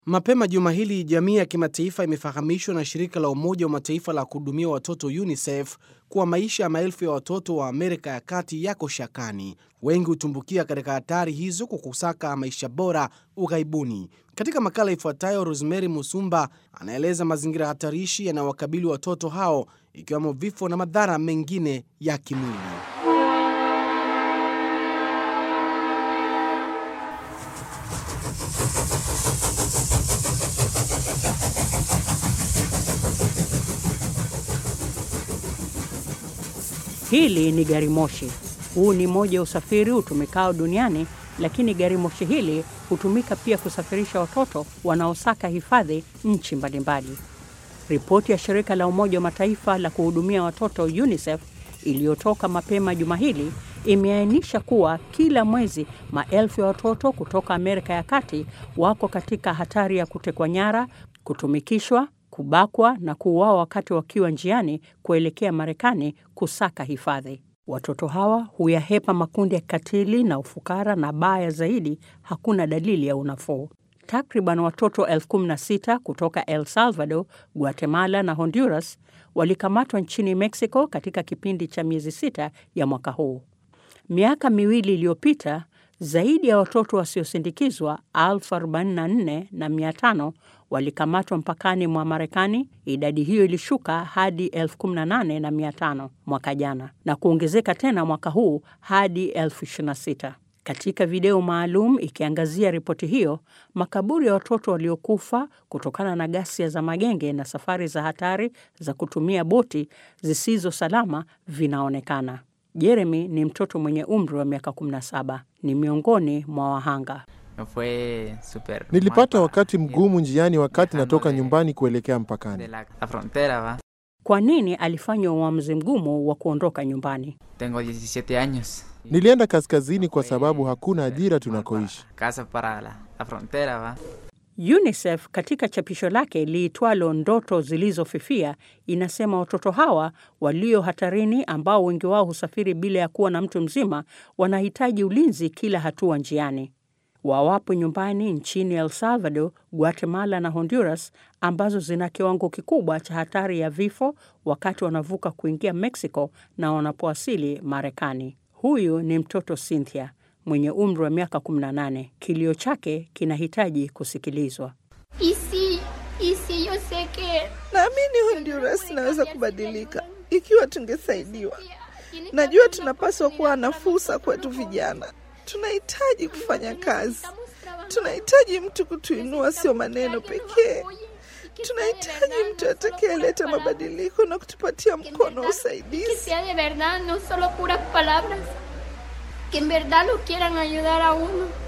Mapema juma hili jamii ya kimataifa imefahamishwa na shirika la Umoja wa Mataifa la kuhudumia watoto UNICEF kuwa maisha ya maelfu ya watoto wa Amerika ya Kati yako shakani. Wengi hutumbukia katika hatari hizo kwa kusaka maisha bora ughaibuni. Katika makala ifuatayo, Rosemary Musumba anaeleza mazingira hatarishi yanayowakabili watoto hao, ikiwemo vifo na madhara mengine ya kimwili. Hili ni gari moshi. Huu ni moja ya usafiri utumikao duniani, lakini gari moshi hili hutumika pia kusafirisha watoto wanaosaka hifadhi nchi mbalimbali. Ripoti ya shirika la Umoja wa Mataifa la kuhudumia watoto UNICEF iliyotoka mapema juma hili imeainisha kuwa kila mwezi maelfu ya watoto kutoka Amerika ya Kati wako katika hatari ya kutekwa nyara, kutumikishwa kubakwa na kuuawa wakati wakiwa njiani kuelekea Marekani kusaka hifadhi. Watoto hawa huyahepa makundi ya kikatili na ufukara, na baya zaidi, hakuna dalili ya unafuu. Takriban watoto elfu kumi na sita kutoka El Salvador, Guatemala na Honduras walikamatwa nchini Mexico katika kipindi cha miezi sita ya mwaka huu. Miaka miwili iliyopita zaidi ya watoto wasiosindikizwa elfu arobaini na nne na mia tano walikamatwa mpakani mwa Marekani. Idadi hiyo ilishuka hadi elfu kumi na nane na mia tano mwaka jana na kuongezeka tena mwaka huu hadi elfu ishirini na sita. Katika video maalum ikiangazia ripoti hiyo, makaburi ya watoto waliokufa kutokana na ghasia za magenge na safari za hatari za kutumia boti zisizo salama vinaonekana. Jeremy ni mtoto mwenye umri wa miaka 17, ni miongoni mwa wahanga. Nilipata wakati mgumu njiani wakati natoka nyumbani kuelekea mpakani. Kwa nini alifanya uamuzi mgumu wa kuondoka nyumbani? Nilienda kaskazini kwa sababu hakuna ajira tunakoishi. UNICEF katika chapisho lake liitwalo Ndoto Zilizofifia inasema watoto hawa walio hatarini, ambao wengi wao husafiri bila ya kuwa na mtu mzima, wanahitaji ulinzi kila hatua njiani. Wawapo nyumbani nchini El Salvador, Guatemala na Honduras, ambazo zina kiwango kikubwa cha hatari ya vifo wakati wanavuka kuingia Mexico na wanapowasili Marekani. Huyu ni mtoto Cynthia mwenye umri wa miaka 18. Kilio chake kinahitaji kusikilizwa. Isi, isi, yo sé que Naamini Honduras inaweza kubadilika ikiwa tungesaidiwa. Najua tunapaswa kuwa na fursa kwetu vijana. Tunahitaji kufanya kazi, tunahitaji mtu kutuinua, sio maneno pekee. Tunahitaji mtu atakayeleta mabadiliko na kutupatia mkono wa que usaidizi. sea de verdad, no solo puras palabras, que en verdad lo quieran ayudar a uno.